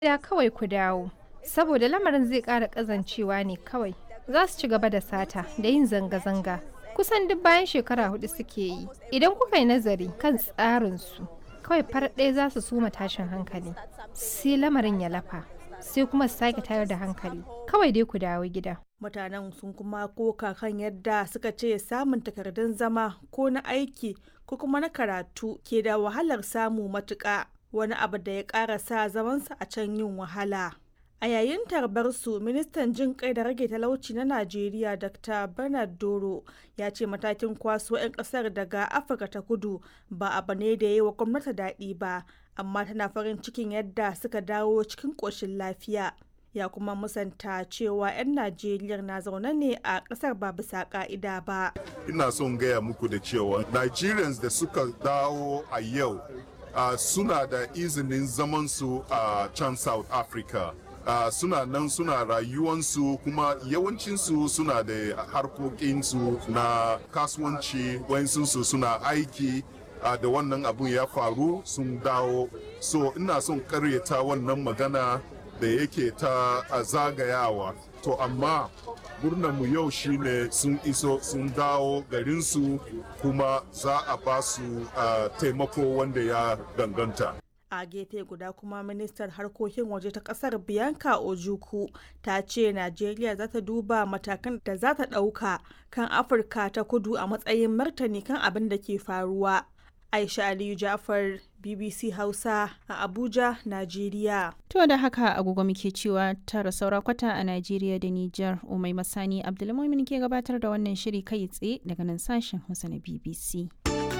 gida kawai ku dawo saboda lamarin zai ƙara ƙazancewa ne kawai za su ci gaba da sata da yin zanga-zanga kusan duk bayan shekara hudu suke yi idan kuka yi nazari kan tsarinsu kawai far ɗaya za su suma tashin hankali sai lamarin ya lafa sai kuma su sake tayar da hankali kawai dai ku dawo gida mutanen sun kuma koka kan yadda suka ce samun takardun zama ko na aiki ko kuma na karatu ke da wahalar samu matuƙa wani abu da ya ƙara sa zamansa a can yin wahala a yayin tarbarsu ministan jin kai da rage talauci na najeriya dr bernard doro ya ce matakin kwaso 'yan kasar daga afirka ta kudu ba abu ne da ya yi wa gwamnati daɗi ba amma tana farin cikin yadda suka dawo cikin ƙoshin lafiya ya kuma musanta cewa 'yan najeriya na zaune ne a ƙasar ba bisa ƙa'ida ba ina son gaya muku da cewa nigerians da suka dawo a yau uh, suna da izinin zamansu a uh, can south africa uh, suna nan suna rayuwansu kuma yawancinsu suna da harkokinsu na kasuwanci wayansu suna aiki uh, da wannan abun ya faru sun dawo so ina son karyata wannan magana da yake ta uh, zagayawa to amma mu yau shine sun iso sun dawo garinsu kuma za a ba su uh, taimako wanda ya danganta a gefe guda kuma ministar harkokin waje ta kasar bianca ojuku ta ce najeriya za ta duba matakan da za ta ɗauka kan afirka ta kudu a matsayin martani kan abin da ke faruwa aisha aliyu jafar bbc hausa a abuja najeriya to da haka agogo muke cewa tara saura kwata a najeriya da niger umai masani abdulmumin ke gabatar da wannan shiri kai tsaye daga nan sashen hausa na bbc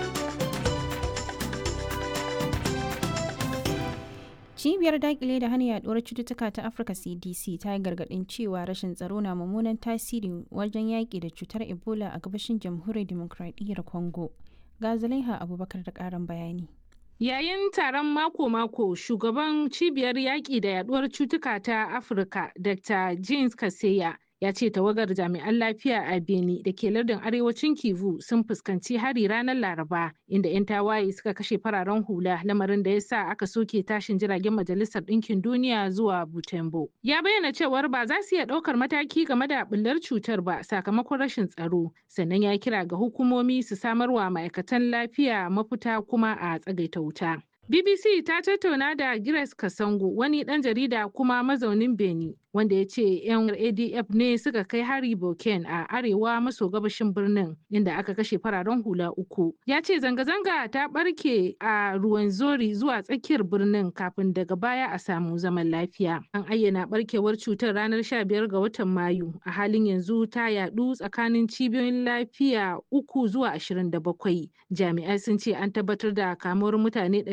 cibiyar dakile da hana yaduwar cututtuka ta afirka cdc ta yi gargadin cewa rashin tsaro na mummunan tasiri wajen yaƙi da cutar ebola a gabashin jamhuriyar demokradiyyar congo ga zulaiha abubakar da ƙarin bayani Yayin taron mako-mako, shugaban cibiyar yaƙi da yaduwar cutuka ta Afirka, Dr. James Kaseya, ya ce tawagar jami'an lafiya a Beni da ke lardin arewacin Kivu sun fuskanci hari ranar Laraba, inda 'yan tawaye suka kashe fararen hula lamarin da ya sa aka soke tashin jiragen Majalisar Ɗinkin Duniya zuwa Butembo. Ya bayyana cewar ba za su iya ɗaukar mataki game da bullar cutar ba sakamakon rashin tsaro, sannan ya kira ga hukumomi su samarwa ma'aikatan lafiya mafita kuma a tsagaita wuta. BBC ta tattauna da Grace Kasango wani ɗan jarida kuma mazaunin Beni wanda ya ce 'yan ADF ne suka kai hari Boken a arewa maso gabashin birnin inda aka kashe fararen hula uku. Ya ce zanga-zanga ta ɓarke a ruwan zori zuwa tsakiyar birnin kafin daga baya a samu zaman lafiya. An ayyana ɓarkewar cutar ranar 15 ga watan Mayu a halin yanzu ta yaɗu tsakanin cibiyoyin lafiya uku zuwa 27. Jami'ai sun ce an tabbatar da kamuwar mutane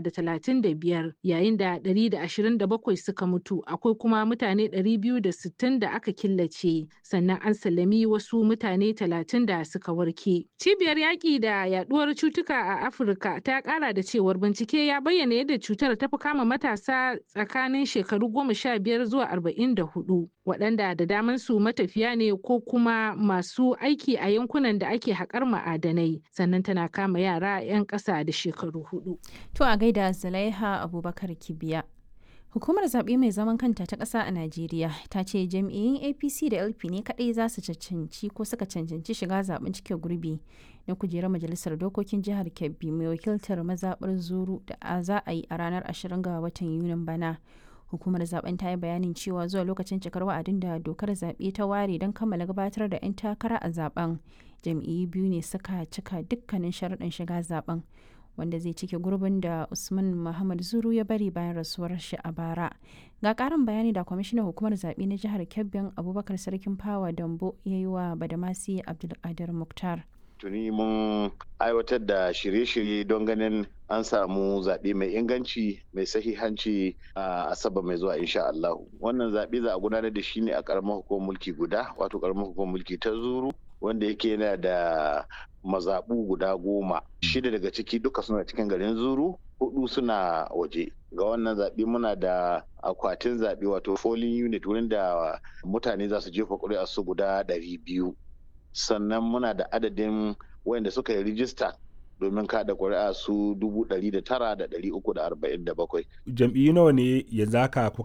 635 yayin da 127 suka mutu akwai kuma mutane 260 da aka killace sannan an sallami wasu mutane 30 da suka warke. Cibiyar yaƙi da yaduwar cutuka a Afirka ta ƙara da cewar bincike ya bayyana yadda cutar ta fi kama matasa tsakanin shekaru 15 zuwa 44 waɗanda da daman su matafiya ne ko kuma masu aiki a yankunan da ake haƙar ma'adanai sannan tana kama yara 'yan ƙasa da shekaru hudu. To a gaida Zulaiha Abubakar Kibiya. Hukumar zaɓe mai zaman kanta ta ƙasa a Najeriya ta ce jam'iyyun APC da LP ne kaɗai za su cancanci ko suka cancanci shiga zaɓen cike gurbi na kujerar majalisar dokokin jihar Kebbi mai wakiltar mazaɓar Zuru da za a yi a ranar 20 ga watan Yunin bana. Hukumar zaben ta yi bayanin cewa zuwa lokacin cikar wa'adin da dokar zaɓe ta ware don kammala gabatar da 'yan takara a zaben jam'iyyu biyu ne suka cika dukkanin sharaɗin shiga zaben. wanda zai cike gurbin da usman muhammad zuru ya bari bayan rasuwar shi a bara ga karin bayani da kwamishinan hukumar zaɓe na jihar kebbin abubakar sarkin fawa dambo ya yi wa badamasi abdulkadir muktar tuni mun aiwatar da shirye-shirye don ganin an samu zaɓe mai inganci mai sahihanci a asabar mai zuwa insha Allah wannan zaɓe za a gudanar da shi ne a ƙaramar hukumar mulki guda wato ƙaramar hukumar mulki ta zuru wanda yake yana da mazaɓu guda goma shida daga ciki duka suna cikin garin zuru hudu suna waje ga wannan zaɓe muna da akwatin zaɓe wato polling unit wurin da mutane za su jefa ƙuri'a su guda ɗari biyu sannan muna da adadin wayanda suka yi rijista domin kada ƙuri'a su dubu ɗari da tara da ɗari uku da arba'in da bakwai. Jam'iyyu nawa ne yanzu haka